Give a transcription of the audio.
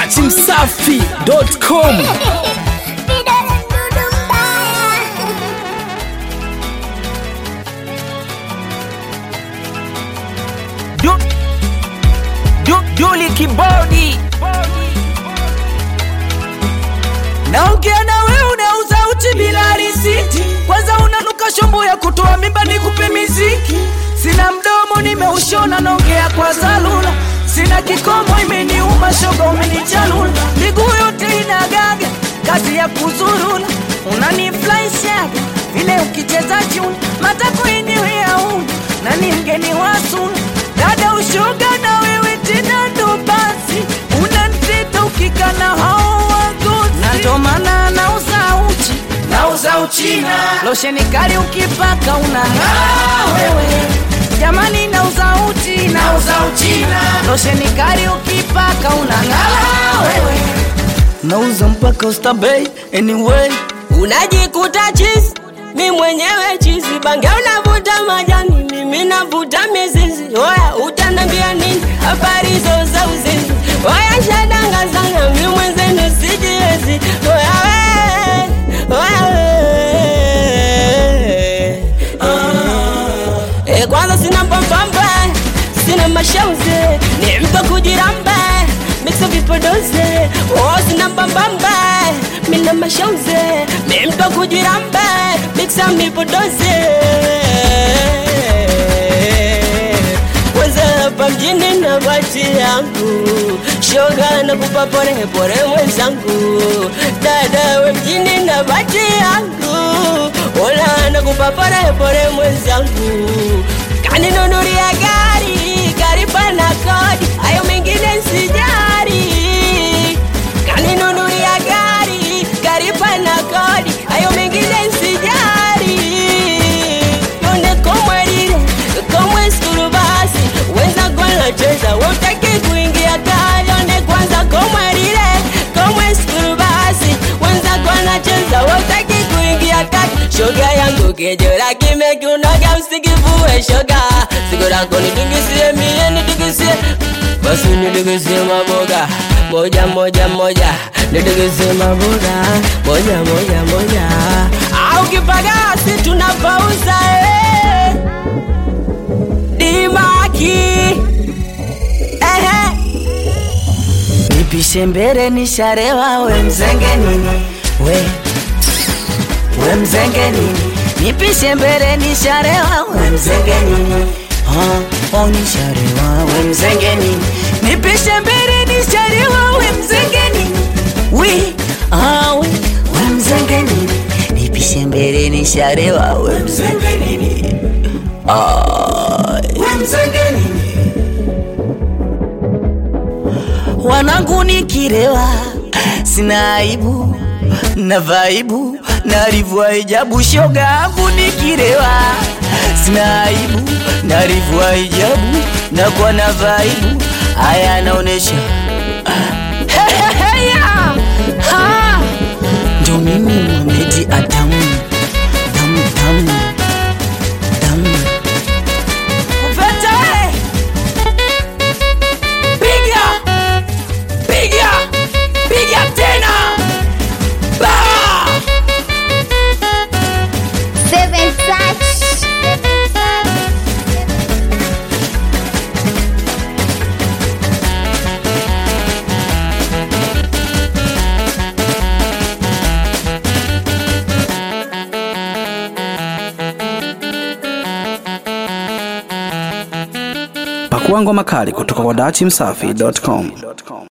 datimsafi.com Du- Du- Duli kibodi naongea na wewe unauza uchi bila risiti kwanza unanuka shombo ya kutoa mimba nikupe miziki sina mdomo nimeushona naongea kwa zalula sina kikomo imeniuma shoga umenichalula miguu yote inagaga kazi ya kuzurula unaniflaishaga vile ukicheza chuni matako iniweauni nani mgeni wasuna dada ushoga na wewe tena ndo basi unaniteta ukikana hao wagozi na ndo maana nauza uchi nauza uchina losheni kali ukipaka unang'aa wewe jamani nauza uchi nauza uchina losheni kali ukipaka unang'aa wewe nauza mpaka ustabei anyway unajikuta chizi mi mwenyewe chizi bange unavuta majani mimi navuta mizizi oya utanambia nini habari zo za uzinzi oya shadanga sana mi mwenzenu sijiwezi oya we oya we e, kwanza sina mbambamba sina mashauze ni mtu kujiramba miksa vipodoze oh, sina mbambamba mina mashauze mi mtu kujiramba miksa vipodoze kwanza hapa mjini na bati yangu shoga na kupa pore pore mwenzangu dada we mjini na bati yangu ola na kupa pore pore mwenzangu kaninunulia gari gari pana kodi hayo mengine sijari kaninunulia gari gari pana kodi hayo mengine sijari yone komwerire komwe skulu basi wenza golacheza wotaki kuingia gari yone kwanza komwerire komwe skulu basi wenza golacheza wotaki kuingia kati shoga yangu kejora kimekunoga usikivue shoga sigo lako nitingisie mie nitingisie basi nitingisie maboga moja moja moja nitingisie maboga moja moja moja au kipagasi tunapauza eh. dimaki ehe nipishe mbele nisharewa we mzenge nini we we mzenge nini nipishe mbele nisharewa we mzenge nini Ah, oh nisharewa we mzenge nini nipishe mbele nisharewa we mzenge nini wi ah, we, we mzenge nini nipishe mbele nisharewa we mzenge nini ah, we mzenge nini wanangu nikirewa sina aibu na vaibu narivua hijabu shoga yangu nikirewa sina aibu narivua hijabu na kwa na vaibu haya anaonesha ndo mimi Mohamed Adamu damu damu damu Uvete! Piga! Piga! Piga tena! Bah! Seven Touch. pakua ngoma kali kutoka kwa datimsafi.com